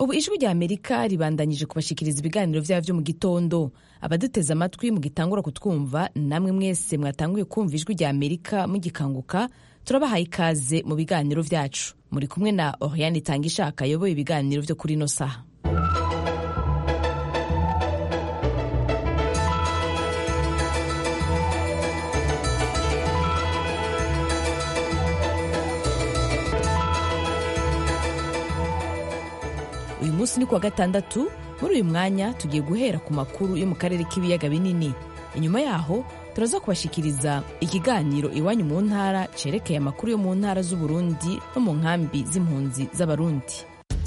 ubu ijwi rya amerika ribandanyije kubashikiriza ibiganiro vyabo vyo mu gitondo abaduteze amatwi mugitangura kutwumva namwe mwese mwatanguye kumva ijwi rya amerika mugikanguka turabahaye ikaze mu biganiro vyacu muri kumwe na oriane itangishaka ayoboye ibiganiro vyo kuri ino saha uyu munsi ni kuwa gatandatu muri uyu mwanya tugiye guhera ku makuru yo mu karere k'ibiyaga binini inyuma yaho turaza kubashikiriza ikiganiro iwanyu mu ntara cerekeye amakuru yo mu ntara z'uburundi no mu nkambi z'impunzi z'abarundi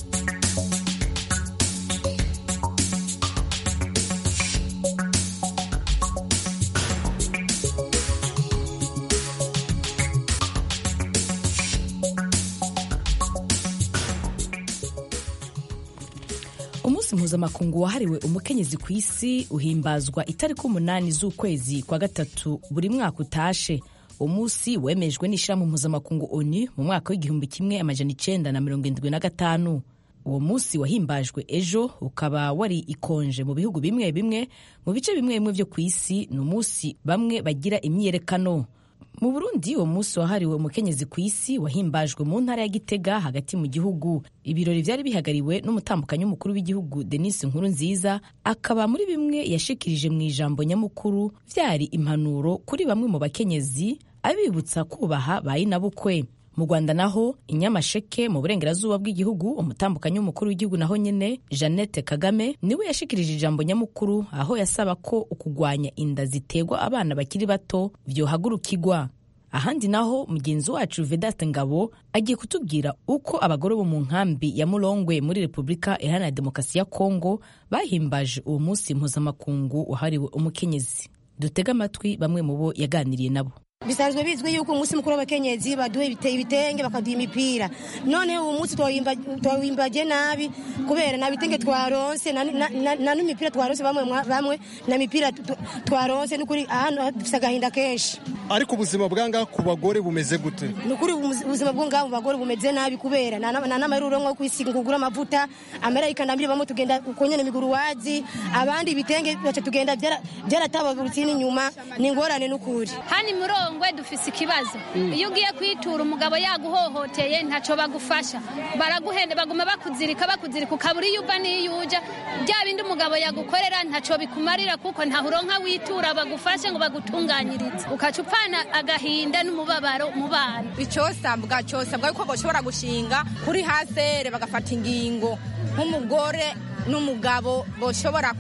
umunsi mpuzamakungu wahariwe umukenyezi ku isi uhimbazwa itariki umunani z'ukwezi kwa gatatu buri mwaka utashe uwo munsi wemejwe n'ishyirahamwe mpuzamakungu onu mu mwaka w'igihumbi kimwe amajana icenda na mirongo indwi na gatanu uwo munsi wahimbajwe ejo ukaba wari ikonje mu bihugu bimwe bimwe mu bice bimwe bimwe vyo ku isi ni umunsi bamwe bagira imyiyerekano mu burundi uwo munsi wahariwe umukenyezi ku isi wahimbajwe mu ntara ya gitega hagati mu gihugu ibirori vyari bihagariwe n'umutambukanyi w'umukuru w'igihugu denise nkuru nziza akaba muri bimwe yashikirije mu ijambo nyamukuru vyari impanuro kuri bamwe mu bakenyezi abibutsa kubaha bayinabukwe mu rwanda naho inyamasheke mu burengerazuba bw'igihugu umutambukanyi w'umukuru w'igihugu naho nyene jeannette kagame niwe yashikirije ijambo nyamukuru aho yasaba ko ukugwanya inda ziterwa abana bakiri bato vyohagurukirwa ahandi naho mugenzi wacu vedaste ngabo agiye kutubwira uko abagore bo mu nkambi ya murongwe muri repubulika iharanira demokarasi ya kongo bahimbaje uwo munsi mpuzamakungu wahariwe umukenyezi dutege amatwi bamwe mu bo yaganiriye nabo bisanzwe bizwi yuko umunsi mukuru w'abakenyezi baduha ibitenge bakaduha imipira none uwo munsi twawimbaje nabi kubera nta bitenge twaronse na n'imipira twaronse bamwe bamwe na mipira twaronse n'ukuri hano dufite agahinda kenshi ariko ubuzima bwangaha ku bagore bumeze gute ni ukuri ubuzima bwo ngaho mu bagore bumeze nabi kubera nta n'amaruro nko kwisiga ngo ugure amavuta amara ikandambire bamwe tugenda uko nyene miguru wazi abandi ibitenge baca tugenda byaratababurutse n'inyuma ni ingorane n'ukuri hani murongwe dufise ikibazo iyo ugiye kwitura umugabo yaguhohoteye ntaco bagufasha baraguhenda baguma bakuzirika bakuzirika ukabura iyo uva n'iyo uja bya bindi umugabo yagukorera ntaco bikumarira kuko ntahuronka witura bagufashe ngo bagutunganyirize ukaca upfana agahinda n'umubabaro mu bana icosabwa cosabwa yuko bashobora gushinga kuri hasere bagafata ingingo nk'umugore n'umugabo boshobora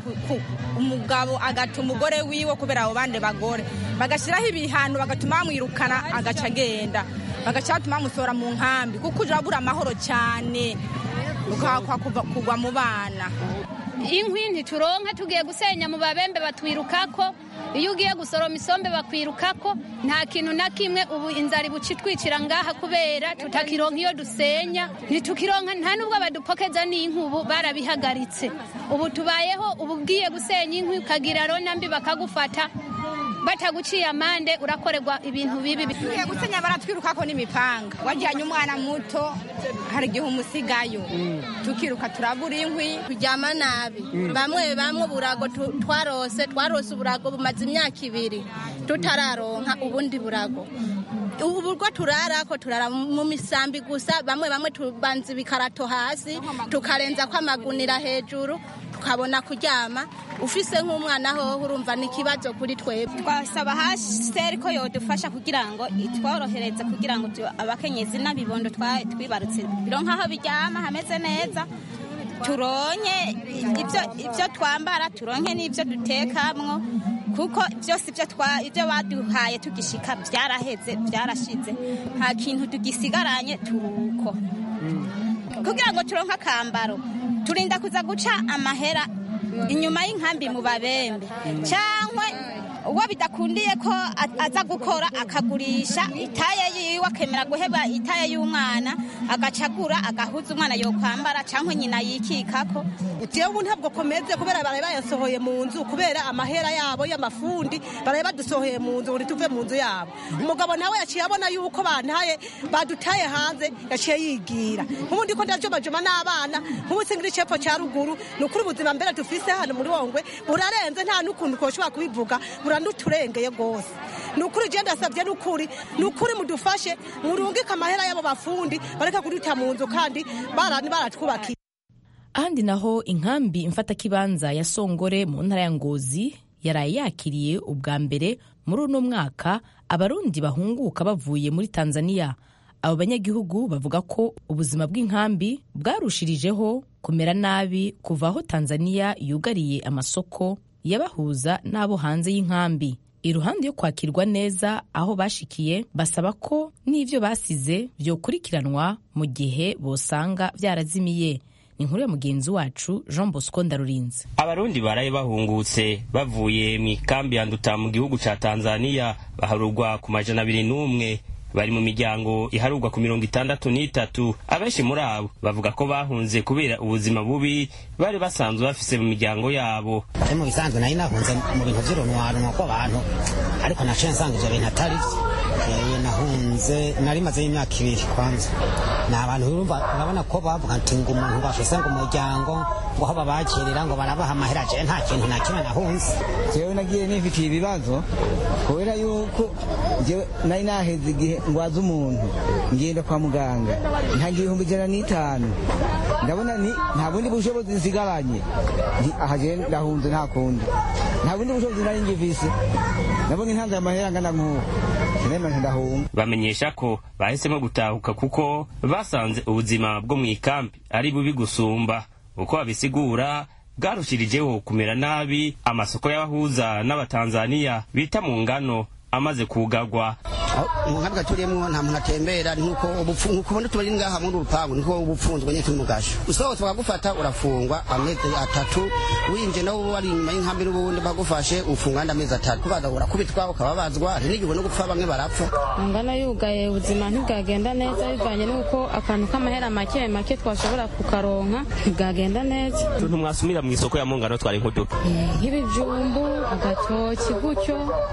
umugabo agata umugore wiwe kubera abo bandi bagore bagashyiraho ibihano bagatuma bamwirukana agaca agenda bagaca batuma bamusohora mu nkambi kuko uje urabura amahoro cyane kugwa mu bana inkwi ntituronka tugiye gusenya mu babembe batwirukako iyo ugiye gusoroma isombe bakwirukako nta kintu na kimwe ubu inzara ibuca itwicira ngaha kubera tutakironka iyo dusenya ntitukironka nta n'ubwo badupokeza n'inkwi ubu barabihagaritse ubu tubayeho ubu ugiye gusenya inkwi ukagira rona mbi bakagufata bataguciye amande urakorerwa ibintu bibi tugiye gusenya baratwirukako n'imipanga wajyanye umwana muto hari igihe umusigayo tukiruka turabura inkwi turyama nabi bamwe bamwe uburago twarose twarose uburago bumaze imyaka ibiri tutararonka ubundi burago ubu bwo turarako turara mu misambi gusa bamwe bamwe tubanza ibikarato hasi tukarenza ko amagunira hejuru tukabona kuryama ufise nk'umwana hoho urumva ni ikibazo kuri twebwe twasaba hasiteri ko yodufasha kugira ngo itworohereze kugira ngo abakenyezi n'abibondo twibarutse bironka aho biryama hameze neza turonke ibyo twambara turonke n'ibyo dutekamwo kuko byose ibyo baduhaye tugishika byaraheze byarashize nta kintu tugisigaranye turuko kugira ngo turonke akambaro turinda kuza guca amahera inyuma y'inkambi mu babembe cyangwa uwo bidakundiye ko aza gukora akagurisha itaye yiwe akemera guheba itaye y'umwana agacagura agahuza umwana yokwambara cyangwa nyina yikikako jewe ubu ntabwo komeze kubera baraye bayasohoye mu nzu kubera amahera yabo y'amafundi baraye badusohoye mu nzu ngo tuve mu nzu yabo umugabo nawe yaciye abona yuko bantaye badutaye hanze yaciye yigira nk'ubundi ko ndajomajoma n'abana nk'ubu singiri cepfo cya ruguru ni ukuri ubuzima mbere dufise hano muri wongwe burarenze nta n'ukuntu twoshobora kubivuga buranuturengeye rwose ni ukuri je ndasabye ni ukuri ni ukuri mudufashe murungike amahera y'abo bafundi bareka kuduta mu nzu kandi barani baratwubakiye ahandi naho inkambi mfatakibanza ya songore mu ntara ya ngozi yaraye yakiriye ubwa mbere muri uno mwaka abarundi bahunguka bavuye muri tanzania abo banyagihugu bavuga ko ubuzima bw'inkambi bwarushirijeho kumera nabi kuva aho tanzania yugariye amasoko yabahuza n'abo hanze y'inkambi iruhande yo kwakirwa neza aho bashikiye basaba ko n'ibyo basize byokurikiranwa mu gihe bosanga byarazimiye ni inkuru ya mugenzi wacu jean bosco ndarurinze abarundi baraye bahungutse bavuye mu ikambi ya nduta mu gihugu ca tanzania baharurwa ku majana abiri n'umwe bari mu miryango iharurwa ku mirongo itandatu n'itatu abenshi muri abo bavuga ko bahunze kubera ubuzima bubi bari basanzwe bafise mu miryango yabo ari mu bisanzwe nari nahunze mu bintu vy'urunwarunwa kw'abantu ariko naciye nsanga ivyo bintu atari vyo nahunze nari mazeyo imyaka ibiri kwanza ni abantu urumva urabona ko bavuga ati ngo umuntu bafise ngo umuryango ngo aho babakirira ngo barabaha amahera jewe nta kintu na kimwe nahunze jewe nagiye nifitiye ibibazo kubera yuko jewe nari naheze igihe ngwaza umuntu ngenda kwa muganga nta gihumbi ijana n'itanu ndabona ni nta bundi bushobozi nsigaranye nti aha jewe ndahunze nta kundi nta bundi bushobozi nari ngifise nabonye ntanze amahera angana nk'uko sinema ndahunga bamenyesha ko bahisemo gutahuka kuko basanze ubuzima bwo mu ikambi ari bubi gusumba uko babisigura bwarushirijeho kumera nabi amasoko y'abahuza n'abatanzaniya bita mu ngano amaze kugarwa mu nkambi gaturiyemwo nta muntu atembera nkuko nkuko ubona tubari ngaha muri urupangu niko uba upfunzwe nyine turi mu gasho usohotse bagufata urafungwa amezi atatu winje nawo wari inyuma y'inkambi n'ubundi bagufashe ufungwa andi amezi atatu kubaza urakubitwa ukababazwa hari n'igihe no gupfa bamwe barapfa ngana yugaye ubuzima ntibwagenda neza bivanye n'uko akantu k'amahera make make twashobora kukaronka ntibwagenda neza ntumwasumira mu isoko ya mungano twari nk'uduka nk'ibijumbu agatoki gutyo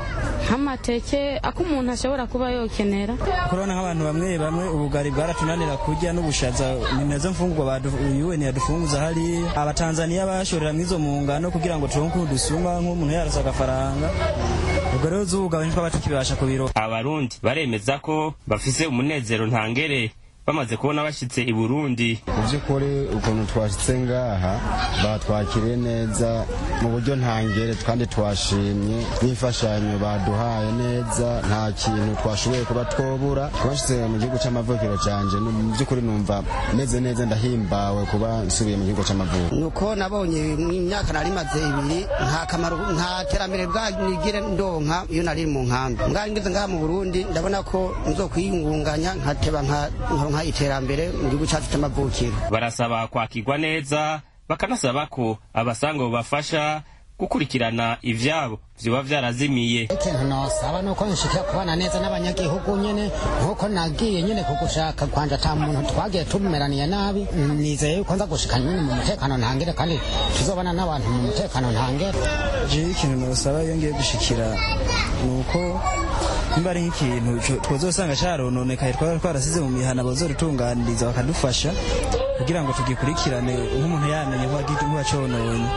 nk'amateke ako umuntu ashobora kuba yokenera kurabona nk'abantu bamwe bamwe ubugari bwaratunanira kurya n'ubushaza ni nazo mfungurwa UN yadufunguza hariya abatanzaniya bashorera mw'izo mu ngano kugira ngo turonke ukuntu dusuma nk'umuntu yarose agafaranga ubwo rero zubuga ntitwaba tukibasha kubiro abarundi baremeza ko bafise umunezero ntangere bamaze kubona bashyitse i burundi mu by'ukuri ukuntu twashyitse ngaha batwakiriye neza mu buryo ntangere kandi twashimye n'imfashanyo baduhaye neza nta kintu twashoboye kuba twobura twashyize mu gihugu cy'amavukiro cyanjye mu by'ukuri numva meze neza ndahimbawe kuba nsubiye mu gihugu cy'amavuko nuko nabonye mu myaka nari maze ibiri nta kamaro nta terambere bwanigire ndonka iyo nari mu nkambi mbwa ngeze ngaha mu burundi ndabona ko nzokwiyungunganya nkateba nka nka iterambere mu gihugu cyacu cy'amavukiro barasaba kwakirwa neza bakanasaba ko abasanga bubafasha gukurikirana ivyabo vyoba vyarazimiye ikintu nosaba nuko nshikira kubana neza n'abanyagihugu nyene nkuko nagiye nyene kugushaka kwanje ata muntu twagiye tumeraniye nabi nizeye yuko nza gushika nyene mu mutekano ntangere kandi tuzobana n'abantu mu mutekano ntangere jewe ikintu nosaba iyo ngiye gushikira nuko nimba ari nk'ikintu twazosanga carononekaye twaba twarasize mu mihana bazodutunganiriza bakadufasha kugira ngo tugikurikirane nk'umuntu yamenye nk'uwacononye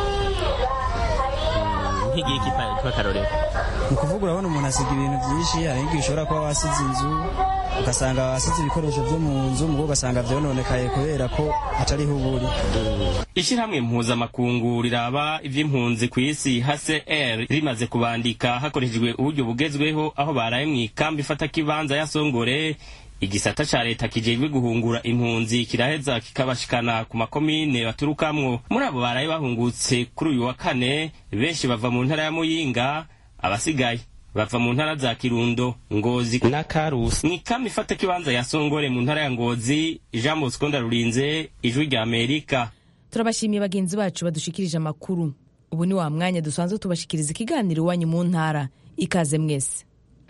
nk'igihe k'akarorero ni ukuvuga urabona umuntu asiga ibintu byinshi hari n'igihe ushobora kuba wasize inzu ugasanga wasize ibikoresho byo mu nzu mugo ugasanga vyononekaye kubera ko atariho uburi ishyirahamwe mpuzamakungu riraba ivy'impunzi ku isi hcr rimaze kubandika hakoreshejwe uburyo bugezweho aho baraye mu ikambi ifata kibanza ya songore igisata ca leta kijejwe guhungura impunzi kiraheza kikabashikana ku makomine baturukamwo muri abo baraye bahungutse kuri uyu wa kane benshi bava mu ntara ya muyinga abasigaye bava mu ntara za kirundo ngozi na karusi mu ikambi ifata kibanza ya songore mu ntara ya ngozi jean bosco ndarurinze ijwi rya amerika turabashimiye bagenzi bacu badushikirije amakuru ubu ni wa mwanya dusanzwe tubashikiriza ikiganiro iwanyu mu ntara ikaze mwese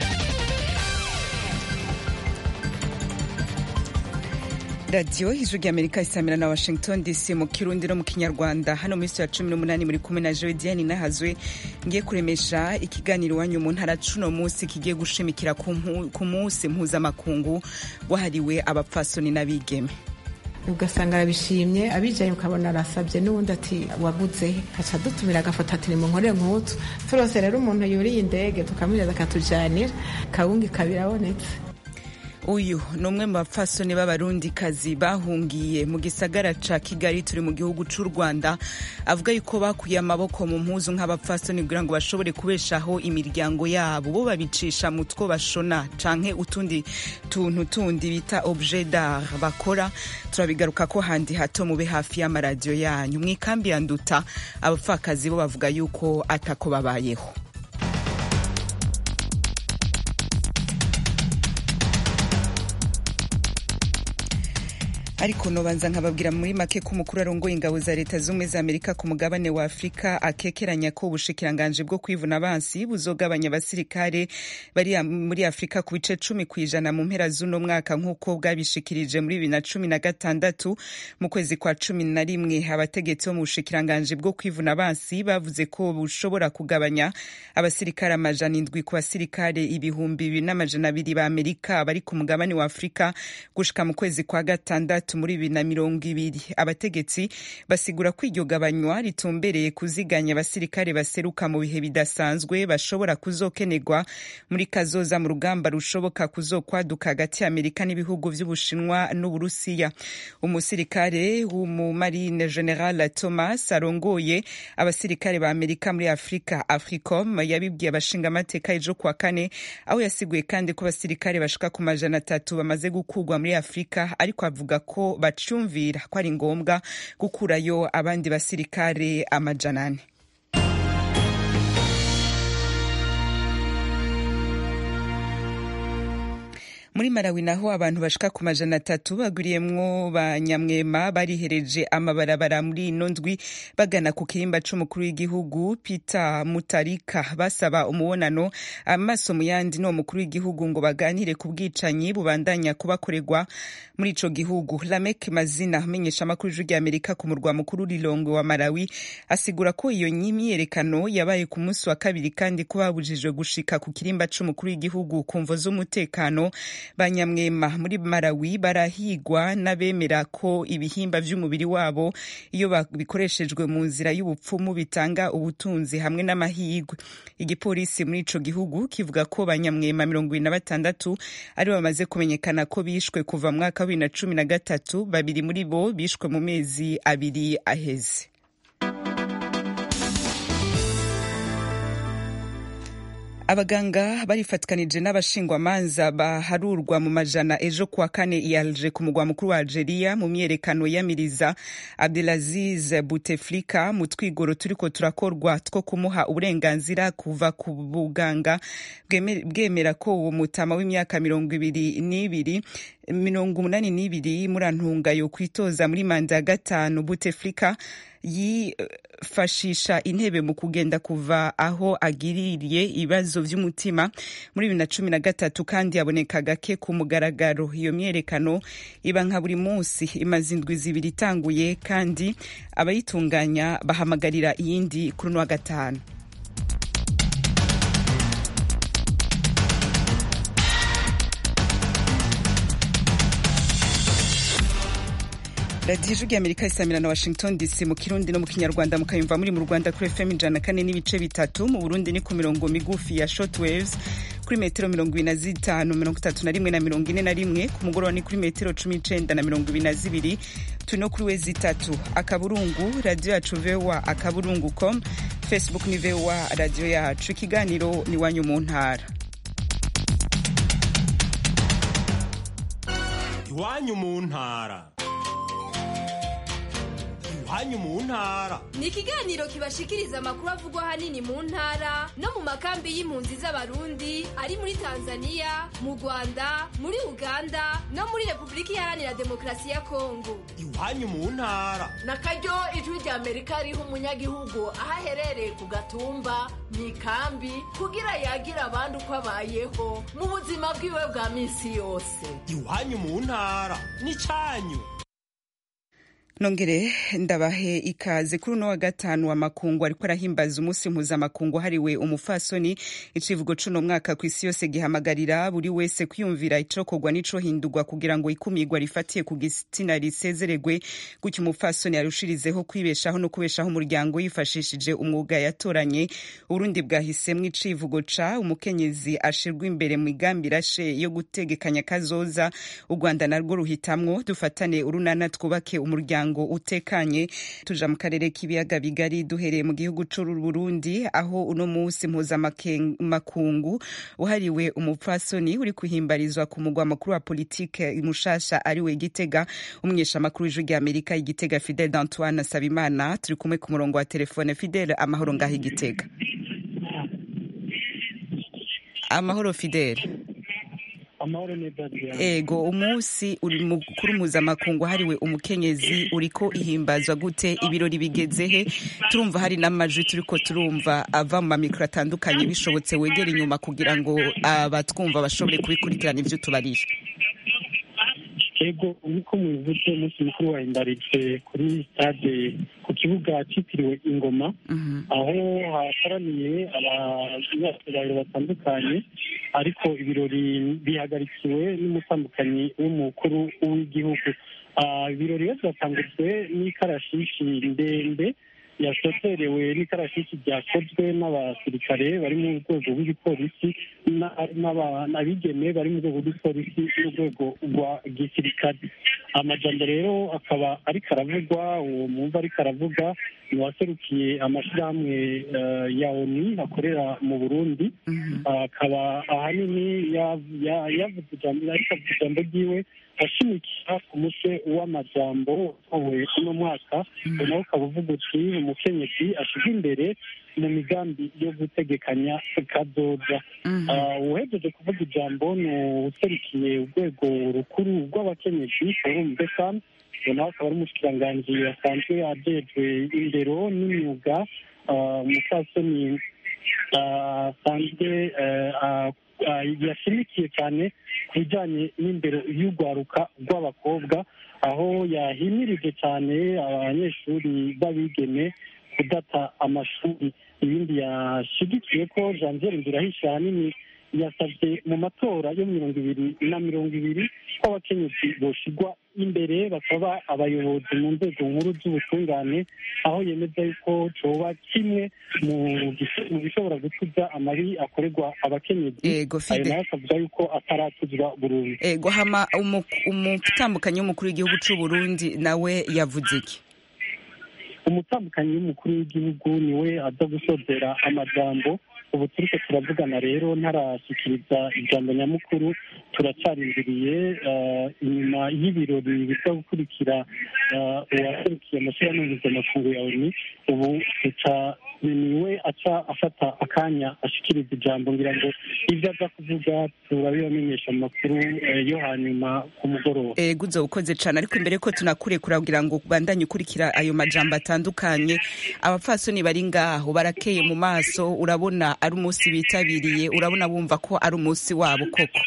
radiyo ijwi ry'amerika isamira na washington dc mu kirundi no mu kinyarwanda hano muri ya cumi n'umunani muri kumwe na joe diane nahazwe ngiye kuremesha ikiganiro iwanyu mu ntara cuno munsi kigiye gushimikira ku munsi mpuzamakungu wahariwe abapfasoni n'abigeme ugasanga arabishimye abijaye ukabona arasabye n'ubundi ati waguze haca dutumira agafoto ati nimunkorere nk'utu turose rero umuntu yuriye indege tukamwiriza akatujanira kawunga ikaba irabonetse uyu ni umwe mu bapfasoni b'abarundikazi bahungiye mu gisagara ca kigali turi mu gihugu c'u rwanda avuga yuko bakuye amaboko mu mpuzu nk'abapfasoni kugira ngo bashobore kubeshaho imiryango yabo bo babicisha mu two bashona canke utundi tuntu tundi bita objet d'art bakora turabigaruka ko handi hato mube hafi y'amaradiyo yanyu mw'ikambi ya nduta abapfakazi bo bavuga yuko atako babayeho ariko nobanza nkababwira muri make ko umukuru arongoye ingabo za leta z'ubumwe za amerika ku mugabane wa afurika akekeranya ko ubushikiranganje bwo kwivuna abansi buzogabanya abasirikare bari muri afurika ku bice cumi ku ijana mu mpera z'uno mwaka nk'uko bwabishikirije muri bibiri na cumi na gatandatu mu kwezi kwa cumi na rimwe abategetsi bo mu bushikiranganje bwo kwivuna abansi bavuze ko bushobora kugabanya abasirikare amajana indwi ku basirikare ibihumbi bibiri n'amajana abiri ba amerika bari ku mugabane wa afurika gushika mu kwezi kwa gatandatu muri bibiri na mirongo ibiri abategetsi basigura ko iryo gabanywa ritumbereye kuziganya abasirikare baseruka mu bihe bidasanzwe bashobora kuzokenerwa muri kazoza mu rugamba rushoboka kuzokwaduka hagati ya amerika n'ibihugu vy'ubushinwa n'uburusiya umusirikare w'umumarine general thomas arongoye abasirikare ba amerika muri afurika africom yabibwiye abashingamateka ejo kuwa kane aho yasiguye kandi ko abasirikare bashika ku majana atatu bamaze gukurwa muri afurika ariko avuga ko bacyumvira ko ari ngombwa gukurayo abandi basirikare amajana ane muri Malawi naho abantu bashika ku majana atatu bagwiriyemwo banyamwema barihereje amabarabara muri ino ndwi bagana ku kirimba c'umukuru w'igihugu Peter Mutarika basaba umubonano amaso mu yandi no mukuru w'igihugu ngo baganire ku bwicanyi bubandanya kubakorerwa muri ico gihugu Lamek Mazina amenyesha amakuru y'ijwi Amerika ku murwa mukuru Lilongwe wa Malawi asigura ko iyo nyimyerekano yabaye ku munsi wa kabiri kandi ko babujijwe gushika ku kirimba c'umukuru w'igihugu ku mvo z'umutekano banyamwema muri Malawi barahigwa n'abemera ko ibihimba vy'umubiri wabo iyo bikoreshejwe mu nzira y'ubupfumu bitanga ubutunzi hamwe n'amahigwe igipolisi muri ico gihugu kivuga ko banyamwema mirongo ibiri na batandatu ari bamaze kumenyekana ko bishwe kuva mu mwaka wa bibiri na cumi na gatatu babiri muri bo bishwe mu mezi abiri aheze abaganga barifatikanije n'abashingwamanza baharurwa mu majana ejo kuwa kane i Alger ku mugwa mukuru wa Algeria mu myerekano yamiriza Abdelaziz Bouteflika mu twigoro turiko turakorwa two kumuha uburenganzira kuva ku buganga bwemera ko uwo mutama w'imyaka mirongo ibiri n'ibiri mirongo umunani n'ibiri murantunga yo kwitoza muri manda ya gatanu Bouteflika yifashisha intebe mu kugenda kuva aho agiririye ibibazo vy'umutima muri bibiri na cumi na gatatu kandi yaboneka gake ku mugaragaro iyo myerekano iba nka buri munsi imaze indwi zibiri itanguye kandi abayitunganya bahamagarira iyindi kuri uno wa gatanu radiyo ijwi amerika isamira na washington dc mu kirundi no mu kinyarwanda mukayumva muri mu rwanda kuri fm ijana kane n'ibice bitatu mu burundi ni ku mirongo migufi ya short waves kuri metero mirongo ibiri na zitanu mirongo itatu na rimwe na mirongo ine na rimwe ku mugoroba ni kuri metero cumi n'icenda na mirongo ibiri na zibiri turi no kuri wezi itatu akaburungu radiyo yacu voa akaburungu com facebook ni voa radiyo yacu ikiganiro ni wanyu mu ntara iwanyu mu ntara iwanyu mu ntara ni ikiganiro kibashikiriza amakuru avugwa ahanini mu ntara no mu makambi y'impunzi z'abarundi ari muri tanzania mu rwanda muri uganda no muri repubulika iharanira demokarasi ya kongo iwanyu mu ntara na karyo ijwi rya amerika riha umunyagihugu aho aherereye ku gatumba mu ikambi kugira yagire abandi uko abayeho mu buzima bwiwe bwa minsi yose iwanyu mu ntara n'icyanyu nongere ndabahe ikaze kuri uno wa gatanu wa makungu ariko arahimbaza umunsi mpuzamakungu hariwe umufasoni icivugo cuno mwaka ku isi yose gihamagarira buri wese kwiyumvira icokorwa n'icohindurwa kugira ngo ikumirwa rifatiye ku gitsina risezeregwe gutyo umufasoni arushirizeho kwibeshaho no kubeshaho umuryango yifashishije umwuga yatoranye urundi bwahisemwo icivugo ca umukenyezi ashirwa imbere mu migambi irashe yo gutegekanya kazoza u rwanda narwo ruhitamwo dufatane urunana twubake umuryango umuryango utekanye tuja mu karere k'ibiyaga bigari duhereye mu gihugu c'uru Burundi aho uno munsi mpuzamakungu uhariwe umupfasoni uri kuhimbarizwa ku mugwa makuru wa politike mushasha ariwe Gitega umweshamakuru w'ijwi rya Amerika igitega Fidel d'Antoine Sabimana turi kumwe ku murongo wa telefone Fidel amahoro ngaho igitega amahoro Fidel amahoro neza ego umunsi uri mukuru mpuzamakungu hariwe umukenyezi uriko ihimbazwa gute ibirori bigeze he turumva hari n'amajwi turiko turumva ava mu mamikoro atandukanye bishobotse wegera inyuma kugira ngo abatwumva bashobore kubikurikirana ivyo tubarisha ego nkuko mubivuze umunsi mukuru wahimbarijwe kuri stade ku kibuga cyitiriwe ingoma aho hakoraniye abanyacyubahiro batandukanye ariko ibirori bihagarikiwe n'umutambukanyi w'umukuru w'igihugu ibirori rero byatangujwe n'ikarashishi ndende yasoterewe n'ikarashishi ryakozwe n'abasirikare bari mu rwego rw'igipolisi n'abigeme bari mu rwego rw'igipolisi n'urwego rwa gisirikare amajambo rero akaba ariko aravugwa uwo mwumva ariko aravuga ni uwaserukiye amashyirahamwe ya oni akorera mu burundi akaba ahanini yavuze ijambo ariko avuga ijambo ryiwe ashimikira ku mutwe w'amajambo utowe uno mwaka nawe ukaba uvuga uti umukenyezi ashyirwa imbere mu migambi yo gutegekanya kazoza uhejeje kuvuga ijambo ni userukiye urwego rukuru rw'abakenyezi forum besan nawe akaba ari umushikiranganji asanzwe ajejwe indero n'imyuga umupfasoni asanzwe yashimikiye cyane ku bijyanye n'indero y'urwaruka rw'abakobwa aho yahimirije cyane abanyeshuri b'abigeme kudata amashuri ibindi yashyigikiye ko janvier ndirahisha ahanini yasabye mu matora yo mirongo ibiri na mirongo ibiri ko abakenyezi boshigwa imbere bakaba abayobozi mu nzego nkuru z'ubutungane aho yemeza yuko coba kimwe mu bishobora gutuza amabi akorerwa abakenyezi ayo nayo akavuga yuko ataratuzwa burundu ego hama umutambukanyi w'umukuru w'igihugu c'u Burundi nawe yavuze iki umutambukanyi w'umukuru w'igihugu niwe aza gusozera amajambo ubu turiko turavugana rero ntarashyikiriza ijambo nyamukuru turacarindiriye inyuma y'ibirori biza gukurikira uwaserukiye amashyirahamwe mpuzamakungu ya oni ubu tuca niwe aca afata akanya ashikiriza ijambo ngira ngo ibyo aza kuvuga turabibamenyesha mu makuru yo hanyuma ku mugoroba ego uzo ukoze cane ariko imbere ko tunakurekura kugira ngo bandanye ukurikira ayo majambo atandukanye abapfasoni bari ngaho barakeye mu maso urabona ari umunsi bitabiriye urabona bumva ko ari umunsi wabo koko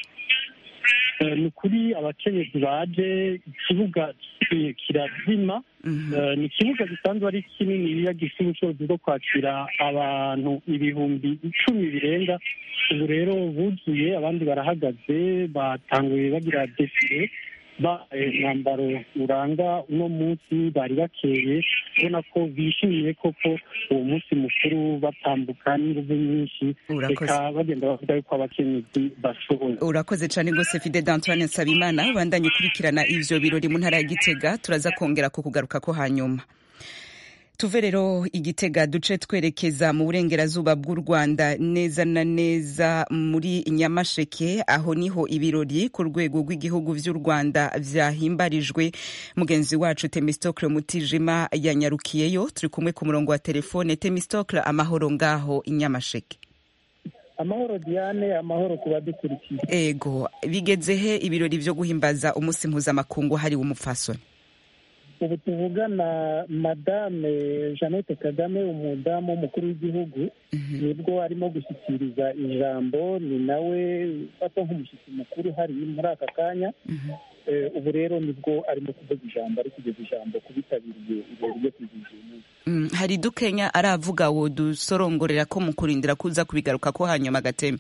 ni ukuri abakenyezi baje ikibuga kirazima ni ikibuga gisanzwe ari kinini iyo gifite ubushobozi bwo kwakira abantu ibihumbi icumi birenga ubu rero buzuye abandi barahagaze batanguye bagira defile umwambaro uranga uno munsi bari bakeye ubona ko bishimiye koko uwo munsi mukuru batambuka n'inguvu nyinshi reka bagenda bavuga yuko abakenyezi bashoboye urakoze cyane rwose fide d'antoine nsabimana bandanye ukurikirana ivyo birori mu ntara ya gitega turaza kongera kukugaruka ko hanyuma tuve rero igitega duce twerekeza mu burengerazuba bw'u rwanda neza na neza muri nyamasheke aho niho ibirori ku rwego rw'igihugu vy'u rwanda vyahimbarijwe mugenzi wacu temistocle mutijima yanyarukiyeyo turi kumwe ku murongo wa telefone temistocle amahoro ngaho inyamasheke amahoro diane amahoro ku badukurikiye ego bigeze he ibirori vyo guhimbaza umunsi mpuzamakungu hariwe umupfasoni ubu tuvugana madame jeannette kagame umudamu w'umukuru w'igihugu nibwo arimo gushyikiriza ijambo ni nawe ufatwa nk'umushyitsi mukuru hari muri aka kanya ubu rero nibwo arimo kuvuga ijambo ari kugeza ijambo ku bitabiriye ibirori byo kwizihiza uyu munsi hari dukenya aravuga wo dusorongorera ko mu kurindira kuza kubigaruka ko hanyuma agateme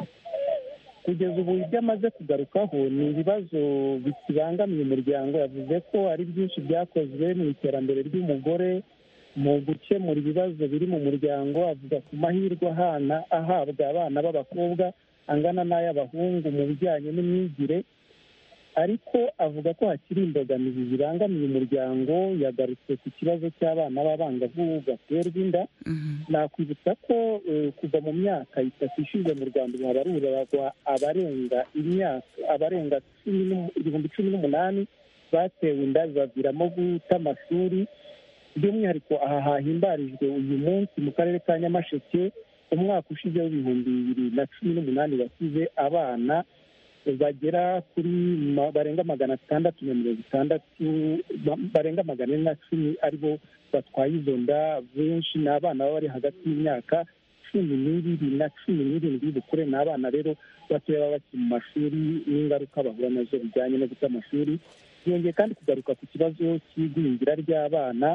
kugeza ubu ibyo amaze kugarukaho ni ibibazo bikibangamiye umuryango yavuze ko ari byinshi byakozwe mu iterambere ry'umugore mu gukemura ibibazo biri mu muryango avuga ku mahirwe ahana ahabwa abana b'abakobwa angana n'ay'abahungu mu bijyanye n'imyigire ariko avuga ko hakiri imbogamizi zibangamiye umuryango yagarutse ku kibazo cy'abana b'abangavu baterwa inda nakwibutsa ko kuva mu myaka itatu ishize mu rwanda ubu habarurwa abarenga imyaka abarenga ibihumbi cumi n'umunani batewe inda bibaviramo guta amashuri by'umwihariko aha hahimbarijwe uyu munsi mu karere ka nyamasheke umwaka ushize w'ibihumbi bibiri na cumi n'umunani basize abana bagera kuri barenga magana atandatu na mirongo itandatu barenga magana ane na cumi aribo batwaye izo nda benshi ni abana baba bari hagati y'imyaka cumi n'ibiri na cumi n'irindwi bukure ni abana rero batoya baba bakiri mu mashuri n'ingaruka bahura nazo bijyanye no guta amashuri yongeye kandi kugaruka ku kibazo cy'igwingira ry'abana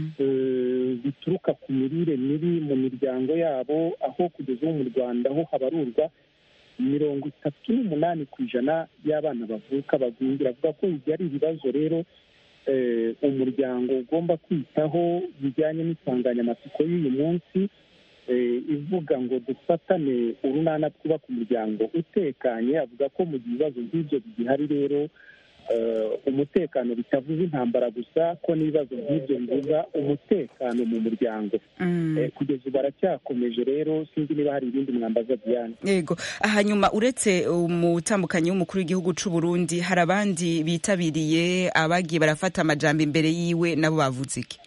bituruka ku mirire mibi mu miryango yabo aho kugeza ubu mu rwanda aho habarurwa mirongo itatu n'umunani ku ijana y'abana bavuka bagwingira avuga ko ibyo ari ibibazo rero umuryango ugomba kwitaho bijyanye n'insanganyamatsiko y'uyu munsi ivuga ngo dufatane urunana twubaka umuryango utekanye avuga ko mu gihe ibibazo nk'ibyo bigihari rero umutekano bitavuze intambara gusa ko n'ibibazo nk'ibyo bivuga umutekano mu muryango kugeza ubu baracyakomeje rero sinzi niba hari ibindi mwambaza diane yego hanyuma uretse umutambukanyi w'umukuru w'igihugu cy'u Burundi hari abandi bitabiriye abagiye barafata amajambo imbere yiwe nabo bavuze iki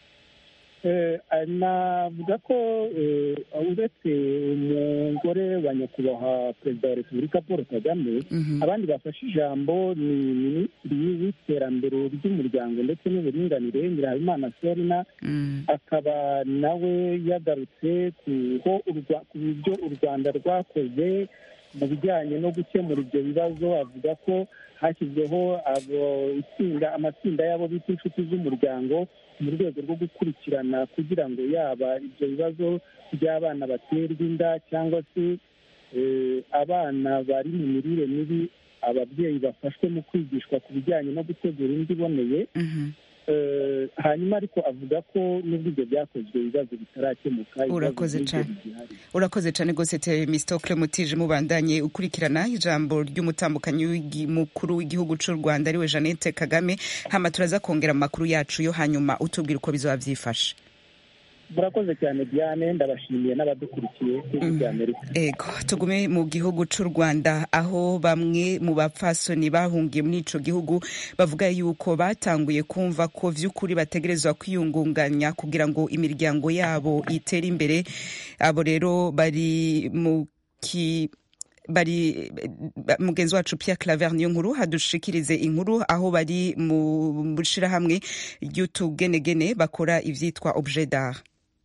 navuga ko uretse umugore wa nyakubahwa perezida wa repubulika paul kagame abandi bafashe ijambo ni minisitiri w'iterambere ry'umuryango ndetse n'uburinganire nyirahabimana serina akaba nawe yagarutse ku byo u rwanda rwakoze mu bijyanye no gukemura ibyo bibazo avuga ko hashyizweho amatsinda y'abo bita inshuti z'umuryango mu rwego rwo gukurikirana kugira ngo yaba ibyo bibazo by'abana baterwa inda cyangwa se abana bari mu mirire mibi ababyeyi bafashwe mu kwigishwa ku bijyanye no gutegura indyo iboneye hanyuma ariko avuga ko n'ubwo ibyo byakozwe ibibazo bitarakemuka urakoze cyane urakoze cyane rwose temistokle mutije mubandanye ukurikirana ijambo ry'umutambukanyi mukuru w'igihugu cy'u rwanda ariwe jeannette kagame hama turaza kongera amakuru yacu yo hanyuma utubwira uko bizaba byifashe murakoze cyane diane ndabashimiye n'abadukurikiye kuri bya amerika ego tugume mu gihugu cy'u rwanda aho bamwe mu bapfasoni bahungiye muri ico gihugu bavuga yuko batanguye kumva ko vy'ukuri bategerezwa kwiyungunganya kugira ngo imiryango yabo itere imbere abo rero bari mu ki bari mugenzi wacu Pierre Claver niyo nkuru hadushikirize inkuru aho bari mu shirahamwe ry'utugenegene bakora ivyitwa objet d'art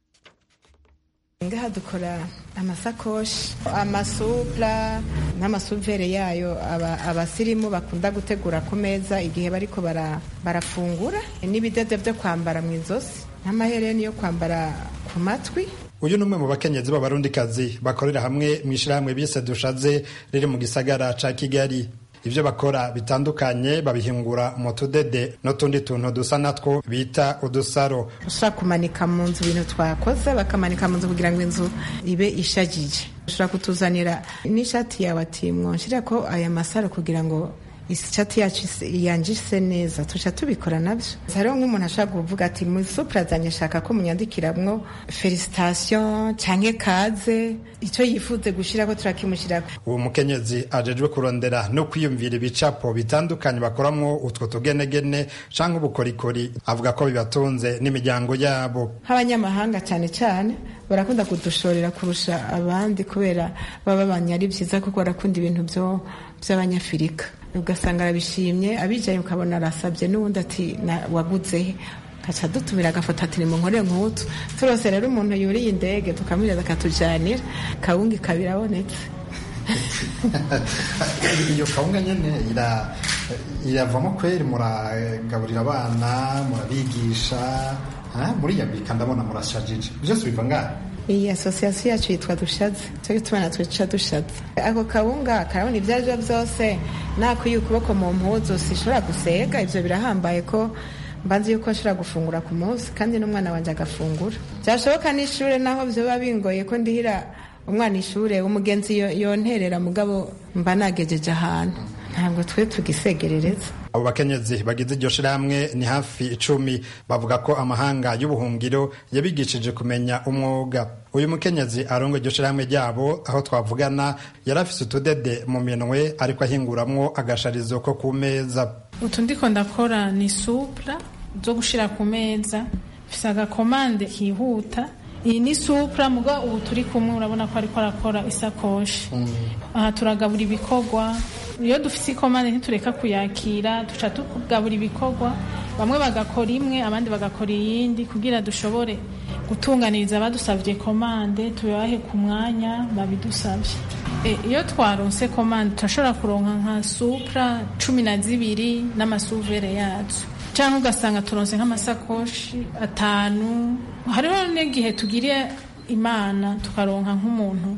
ngaha dukora amasakoshi amasupla n'amasuvere yayo abasirimu bakunda gutegura ku meza igihe bariko barafungura n'ibidodo byo kwambara mu izosi n'amahereni yo kwambara ku matwi uyu ni umwe mu bakenyezi b'abarundikazi bakorera hamwe mu ishyirahamwe bise dushaze riri mu gisagara ca kigali ibyo bakora bitandukanye babihingura mu tudede n'utundi tuntu dusa natwo bita udusaro ushobora kumanika mu nzu ibintu twakoze bakamanika mu nzu kugira ngo inzu ibe ishagije ushobora kutuzanira n'ishati yawe ati mwonshyira ko aya masaro kugira ngo isicati yacu yanjise neza tuca tubikora nabyo hariho nk'umuntu ashobora kuvuga ati muri supura zanjye shaka ko munyandikiramwo felicitation cyangwa kaze icyo yifuze gushyiraho turakimushyiraho uwo mukenyezi ajejwe kurondera no kwiyumvira ibicapo bitandukanye bakoramwo utwo tugenegene canke ubukorikori avuga ko bibatunze n'imiryango yabo nk'abanyamahanga cyane cyane barakunda kudushorera kurusha abandi kubera baba babanye ari byiza kuko barakunda ibintu by'abanyafurika ugasanga arabishimye abijaye ukabona arasabye n'ubundi ati waguze kaca dutumira agafoto ati nimunkore nk'utu turose rero umuntu yuriye indege tukamwiriza akatujanira kawunga ikaba irabonetse iyo kawunga nyene iravamo kweri muragaburira abana murabigisha muriyambika ndabona murashajije byose biva ngaha iyi asosiyasiyo yacu yitwa dushatse cyo gituma natwe duca dushatse ako kawunga karabona ibyo aribyo byose nakuye ukuboko mu mpuzu sishobora gusega ibyo birahambaye ko mbanze yuko nshobora gufungura ku munsi kandi n'umwana wanjye agafungura byashoboka n'ishuri naho byaba bingoye ko ndihira umwana ishuri umugenzi yonterera mugabo mba nagejeje ahantu ntabwo twe tugisegerereza abo bakenyezi bagize iryo shirahamwe ni hafi icumi bavuga ko amahanga y'ubuhungiro yabigishije kumenya umwuga uyu mukenyezi aronga iryo shirahamwe ryabo aho twavugana yari afise utudede mu minwe ariko ahinguramwo agasharizo ko ku meza utu ndiko ndakora ni supra zo gushira ku meza mfise agakomande kihuta iyi ni supra muga ubu turi kumwe urabona ko ariko arakora isakoshi aha turagabura ibikorwa iyo dufite ikomande ntitureka kuyakira duca tugabura ibikorwa bamwe bagakora imwe abandi bagakora iyindi kugira dushobore gutunganiriza abadusabye komande tubahe ku mwanya babidusabye iyo twaronse komande turashobora kuronka nka supra cumi na zibiri n'amasuvere yazo cyangwa ugasanga turonse nk'amasakoshi atanu hariho n'igihe tugiriye imana tukaronka nk'umuntu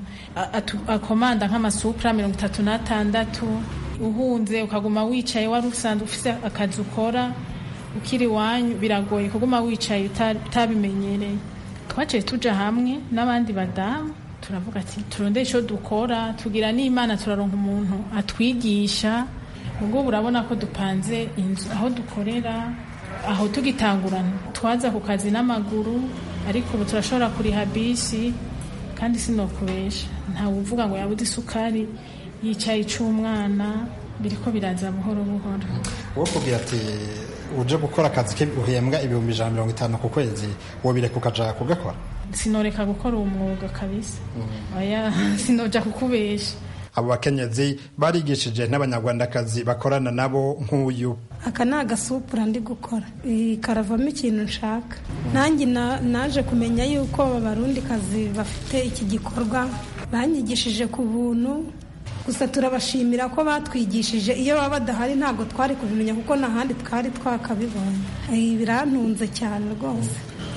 akomanda nk'amasupra mirongo itatu n'atandatu uhunze ukaguma wicaye wari usanzwe ufite akazi ukora ukiri iwanyu biragoye kuguma wicaye utabimenyereye twaciye tuja hamwe n'abandi badamu turavuga ati turondere icyo dukora tugira n'imana turaronka umuntu atwigisha ubwo urabona ko dupanze inzu aho dukorera aho tugitangurana twaza ku kazi n'amaguru ariko ubu turashobora kuriha bisi kandi sinokubesha ntawe uvuga ngo yabuze isukari yicaye ic'umwana biriko biraza buhoro buhoro wowe kugira ati uje gukora akazi ke uhembwa ibihumbi ijana mirongo itanu ku kwezi wobireka ukaja kugakora sinoreka gukora uwo mwuga kabisa oya sinoja kukubesha abo bakenyezi barigishije n'abanyarwandakazi bakorana nabo nk'uyu aka ni agasupura ndi gukora karavamo ikintu nshaka nanjye naje kumenya yuko abarundikazi bafite iki gikorwa banyigishije ku buntu gusa turabashimira ko batwigishije iyo baba badahari ntabwo twari kubimenya kuko n'ahandi twari twakabibonye birantunze cyane rwose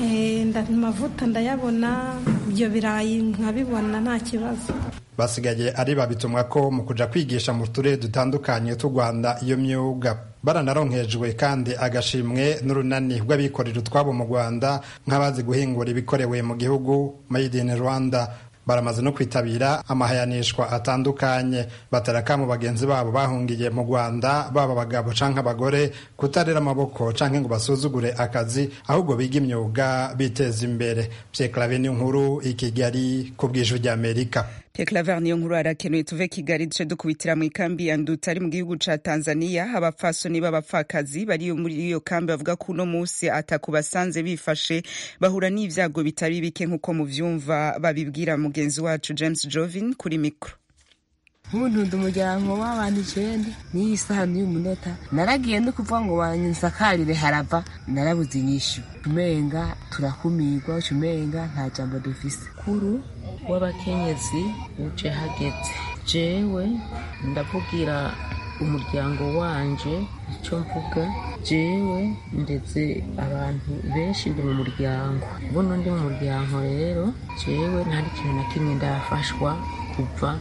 amavuta ndayabona ibyo birayi nkabibona nta kibazo basigaye ari babitumwa ko mu kuja kwigisha mu turere dutandukanye tw'u rwanda iyo myuga baranaronkejwe kandi agashimwe n'urunani rw'abikorera utwabo mu rwanda nk'abazi guhingura ibikorewe mu gihugu made in rwanda baramaze no kwitabira amahayanishwa atandukanye bataraka mu bagenzi babo bahungiye mu rwanda baba abagabo canke abagore kutarera amaboko canke ngo basuzugure akazi ahubwo biga imyuga biteza imbere pyeklave nkuru i kigali ku bw'ijwi ry'amerika Claver niyo nkuru arakenuye tuve Kigali duce dukubitira mu ikambi ya Nduta ari mu gihugu ca Tanzania abapfasoni b'abapfakazi bari muri iyo kambi bavuga ko uno musi atako basanze bifashe bahura n'ivyago bitari bike nk'uko muvyumva babibwira mugenzi wacu James Jovin kuri mikro nk'umuntu umuryango w'abantu icenda n'iyi saha n'uyu munota naragiye no kuvuga ngo bansakarire harava narabuze inyishu umenga turakumirwa umenga nta jambo dufise kuru w'abakenyezi uje hageze jewe ndavugira umuryango wanje icyo mvuga jewe ndetse abantu benshi ndi mu muryango buno ndi mu muryango rero jewe ntari kintu na kimwe ndafashwa kuva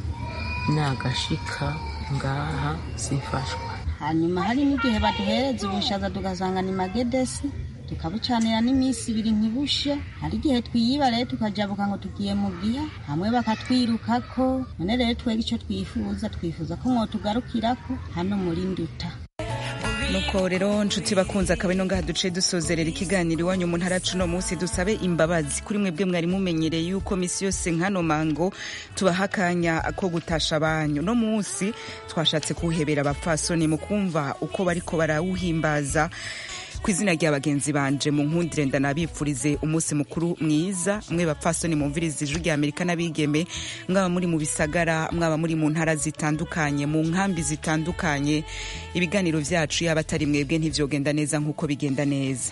nagashika ngaha sifashwa hanyuma hari n'igihe baduhereza ubushaza tugasanga ni magedesi tukabucanira n'iminsi ibiri ntibushe hari igihe twiyiba rero tukajabuka ngo tugiye mu giha hamwe bakatwirukako none rero twega icyo twifuza twifuza ko mwotugarukirako hano muri nduta nuko rero nshuti bakunze akaba ino ngaha duce dusozerera ikiganiro iwanyu mu ntara cuno munsi dusabe imbabazi kuri mwebwe mwari mumenyereye yuko misi yose nkano mango tubaha akanya ko gutasha abanyu no munsi twashatse kuwuhebera abapfasoni mu kumva uko bariko barawuhimbaza ku izina rya bagenzi banje mu nkundire ndanabipfurize umunsi mukuru mwiza mwe bapfasoni mumviriza ijwi rya amerika n'abigeme mwaba muri mu bisagara mwaba muri mu ntara zitandukanye mu nkambi zitandukanye ibiganiro vyacu yaba atari mwebwe ntivyogenda neza nk'uko bigenda neza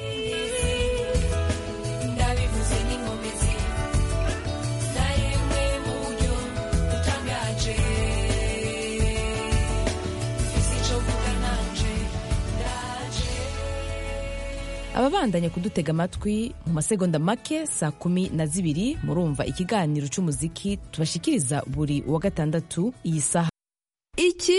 ndabivuze n'inkomezi naremwe mu buryo butangaje mfise ico vuga nanje ndaje ababandanya kudutega amatwi mu masegonda make saa kumi na zibiri murumva ikiganiro cy'umuziki tubashikiriza buri wa gatandatu iyi saha iki